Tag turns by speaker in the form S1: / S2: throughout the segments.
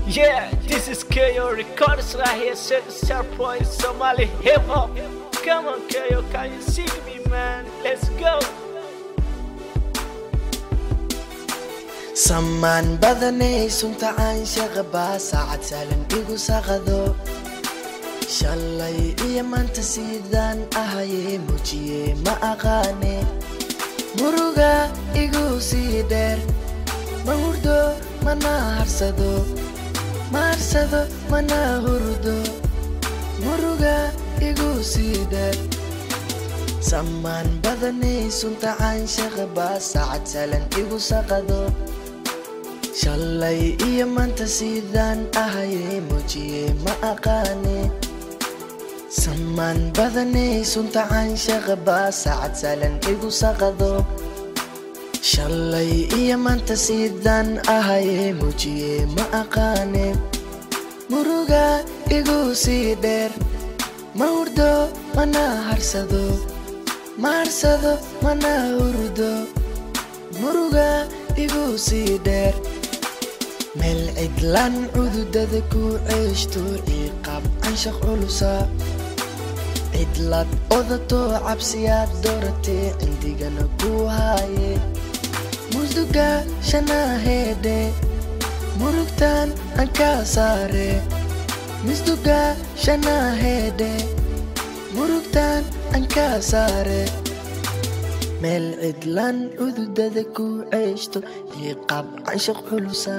S1: Yeah, this is KO Records right here, set the star point Somali hip hop. Come on, KO, can you sing me, man? Let's go.
S2: samaan badanay sunta caanshaqa baa saacad saalan igu saqado shalay iyo maanta sidaan ahaye muujiye ma aqaane muruga igu sii dheer ma hurdo mana harsado ma harsado mana hurdo muruga igu sii dheer samaan badanay sunta caanshaqa baa saacad saalan igu saqado shalay iyo maanta sidaan ahaye muujiye ma aqaane samaan badanay sunta caanshaqa baa saacad saalan igu saqado shalay iyo maanta sidaan ahaye muujiye ma aqaane muruga igu sii dheer ma hurdo mana harsado ma harsado mana hurdo muruga igu sii dheer meel cidlaan cududada ku ceeshto ciiqaab canshaq culusa cidlaad odato cabsiyaad dooratee cindigana ku haaye musduga shanaheedhe murugtaan aan ka saare misduga shanaheedhe murugtaan aan ka saare meel cidlaan cududada ku ceeshto ciiqaab canshaq culusa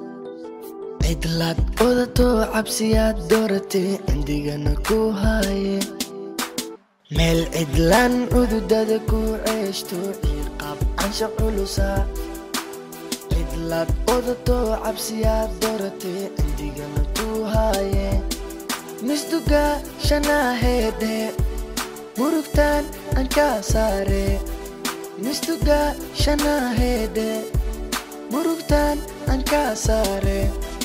S2: cidlaad odato cabsiyaad dooratee cindigana ku haaye meel cidlaan cududada ku ceeshto ciiqaab canshaq culusa cidlaad odato cabsiyaad dooratee cindigana ku haaye misduga shanaheedhe murugtaan aan ka saare misduga shanaheedhe murugtaan aan ka saare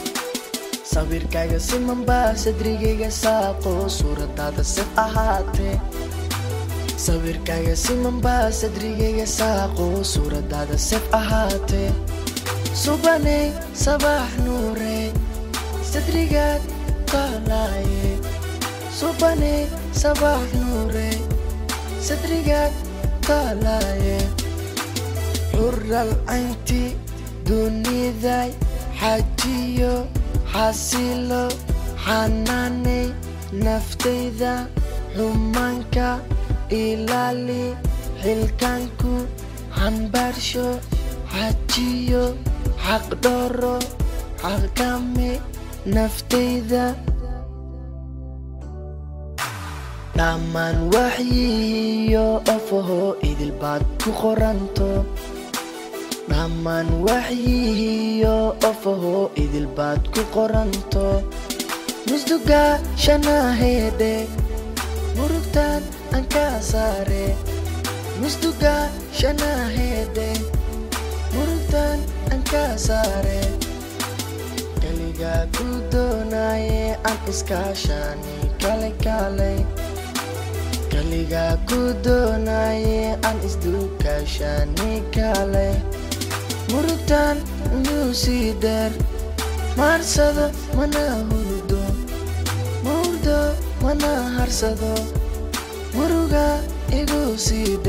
S2: sawirkaaga simanbaa sadrigayga saaqo suuradaada sif ahaatee sawirkaaga simanbaa sadrigayga saaqo suuradaada sif ahaatee subanay sabax nuure sadrigaad qalaaye subanay sabax nuure sadrigaad qalaaye xural caynti duniday xajiyo xasilo xanaanay naftayda xumaanka ilaali xilkaanku xambaarsho xajiyo xaqdhooro xaqkame naftayda dhammaan waxyiyo ofaho idilbaad ku qoranto dhammaan waxyihiyo ofaho idilbaad ku qoranto musduga shanaheedhe murugtaan aan ka saare musduga shanaheedhe murugtaan aan ka saare kaligaa ku doonaye aan iskaashani kale kalay kaligaa ku doonaye aan isduukaashani kalay murugtaan inuu sii dheer maharsado mana hurdo ma hurdo mana harsado muruga igu sii